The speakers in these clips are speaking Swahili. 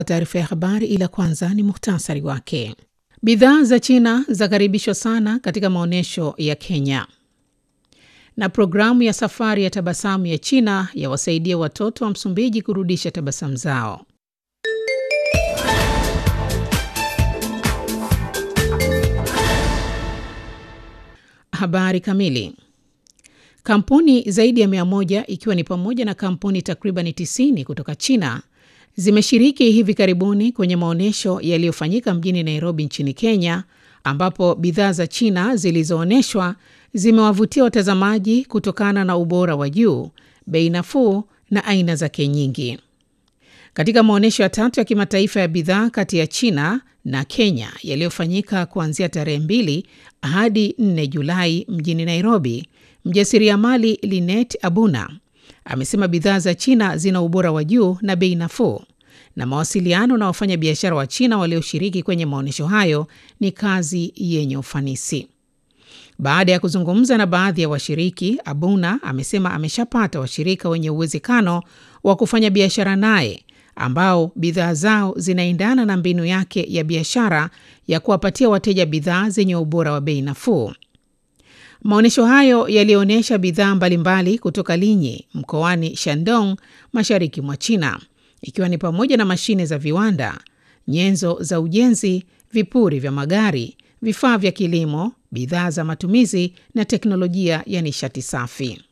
taarifa ya habari, ila kwanza ni muhtasari wake. Bidhaa za China zakaribishwa sana katika maonyesho ya Kenya, na programu ya safari ya tabasamu ya China yawasaidia watoto wa Msumbiji kurudisha tabasamu zao. Habari kamili. Kampuni zaidi ya mia moja ikiwa ni pamoja na kampuni takriban 90 kutoka China zimeshiriki hivi karibuni kwenye maonyesho yaliyofanyika mjini Nairobi nchini Kenya, ambapo bidhaa za China zilizoonyeshwa zimewavutia watazamaji kutokana na ubora wa juu, bei nafuu na aina zake nyingi. Katika maonyesho ya tatu ya kimataifa ya bidhaa kati ya China na Kenya yaliyofanyika kuanzia tarehe 2 hadi 4 Julai mjini Nairobi, mjasiriamali Linet Abuna amesema bidhaa za China zina ubora wa juu na bei nafuu, na mawasiliano na wafanyabiashara wa China walioshiriki kwenye maonyesho hayo ni kazi yenye ufanisi. Baada ya kuzungumza na baadhi ya washiriki, Abuna amesema ameshapata washirika wenye uwezekano wa kufanya biashara naye ambao bidhaa zao zinaendana na mbinu yake ya biashara ya kuwapatia wateja bidhaa zenye ubora wa bei nafuu. Maonyesho hayo yalionyesha bidhaa mbalimbali kutoka Linyi mkoani Shandong, mashariki mwa China, ikiwa ni pamoja na mashine za viwanda, nyenzo za ujenzi, vipuri vya magari, vifaa vya kilimo, bidhaa za matumizi na teknolojia ya nishati safi.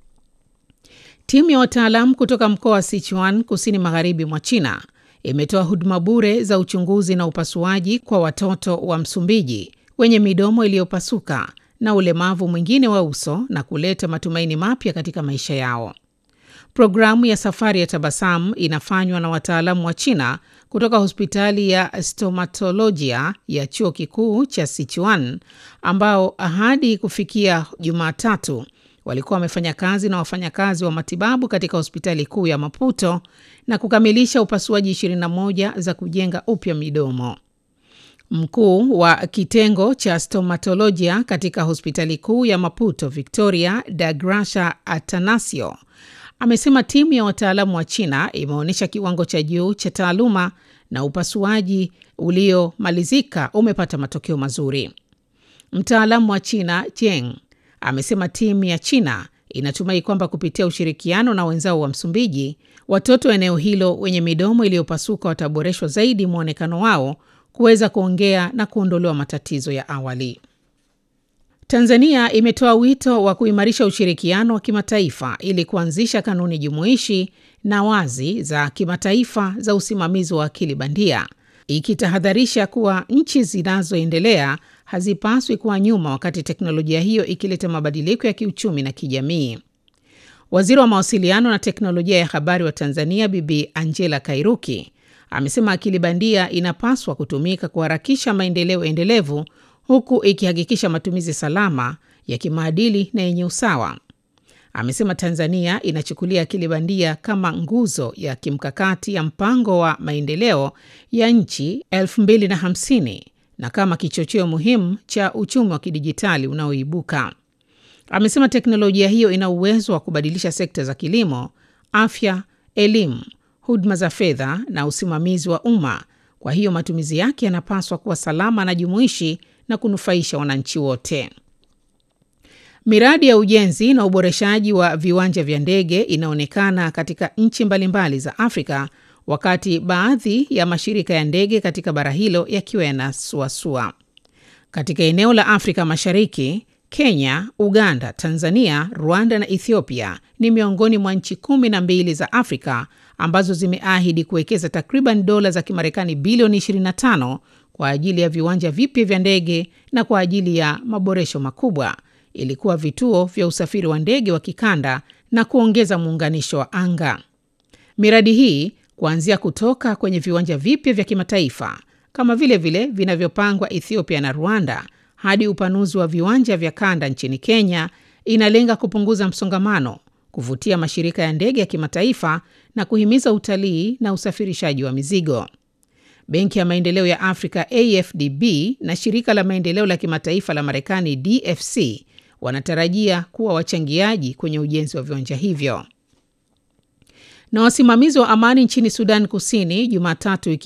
Timu ya wataalamu kutoka mkoa wa Sichuan, kusini magharibi mwa China, imetoa huduma bure za uchunguzi na upasuaji kwa watoto wa Msumbiji wenye midomo iliyopasuka na ulemavu mwingine wa uso na kuleta matumaini mapya katika maisha yao. Programu ya safari ya tabasamu inafanywa na wataalamu wa China kutoka hospitali ya stomatolojia ya chuo kikuu cha Sichuan, ambao hadi kufikia Jumatatu walikuwa wamefanya kazi na wafanyakazi wa matibabu katika hospitali kuu ya Maputo na kukamilisha upasuaji 21 za kujenga upya midomo. Mkuu wa kitengo cha stomatolojia katika hospitali kuu ya Maputo, Victoria da Gracia Atanasio, amesema timu ya wataalamu wa China imeonyesha kiwango cha juu cha taaluma na upasuaji uliomalizika umepata matokeo mazuri. Mtaalamu wa China Jeng amesema timu ya China inatumai kwamba kupitia ushirikiano na wenzao wa Msumbiji, watoto wa eneo hilo wenye midomo iliyopasuka wataboreshwa zaidi mwonekano wao kuweza kuongea na kuondolewa matatizo ya awali. Tanzania imetoa wito wa kuimarisha ushirikiano wa kimataifa ili kuanzisha kanuni jumuishi na wazi za kimataifa za usimamizi wa akili bandia, ikitahadharisha kuwa nchi zinazoendelea hazipaswi kuwa nyuma wakati teknolojia hiyo ikileta mabadiliko ya kiuchumi na kijamii. Waziri wa mawasiliano na teknolojia ya habari wa Tanzania Bibi Angela Kairuki amesema akili bandia inapaswa kutumika kuharakisha maendeleo endelevu huku ikihakikisha matumizi salama ya kimaadili na yenye usawa. Amesema Tanzania inachukulia akili bandia kama nguzo ya kimkakati ya mpango wa maendeleo ya nchi 2050 na kama kichocheo muhimu cha uchumi wa kidijitali unaoibuka. Amesema teknolojia hiyo ina uwezo wa kubadilisha sekta za kilimo, afya, elimu huduma za fedha na usimamizi wa umma. Kwa hiyo matumizi yake yanapaswa kuwa salama na jumuishi na kunufaisha wananchi wote. Miradi ya ujenzi na uboreshaji wa viwanja vya ndege inaonekana katika nchi mbalimbali za Afrika, wakati baadhi ya mashirika ya ndege katika bara hilo yakiwa yanasuasua. Katika eneo la Afrika Mashariki, Kenya, Uganda, Tanzania, Rwanda na Ethiopia ni miongoni mwa nchi kumi na mbili za Afrika ambazo zimeahidi kuwekeza takriban dola za Kimarekani bilioni 25 kwa ajili ya viwanja vipya vya ndege na kwa ajili ya maboresho makubwa ili kuwa vituo vya usafiri wa ndege wa kikanda na kuongeza muunganisho wa anga. Miradi hii kuanzia kutoka kwenye viwanja vipya vya kimataifa kama vile vile vinavyopangwa Ethiopia na Rwanda hadi upanuzi wa viwanja vya kanda nchini Kenya inalenga kupunguza msongamano, kuvutia mashirika ya ndege ya kimataifa na kuhimiza utalii na usafirishaji wa mizigo. Benki ya Maendeleo ya Afrika AfDB na shirika la maendeleo la kimataifa la Marekani DFC wanatarajia kuwa wachangiaji kwenye ujenzi wa viwanja hivyo. Na wasimamizi wa amani nchini Sudan Kusini Jumatatu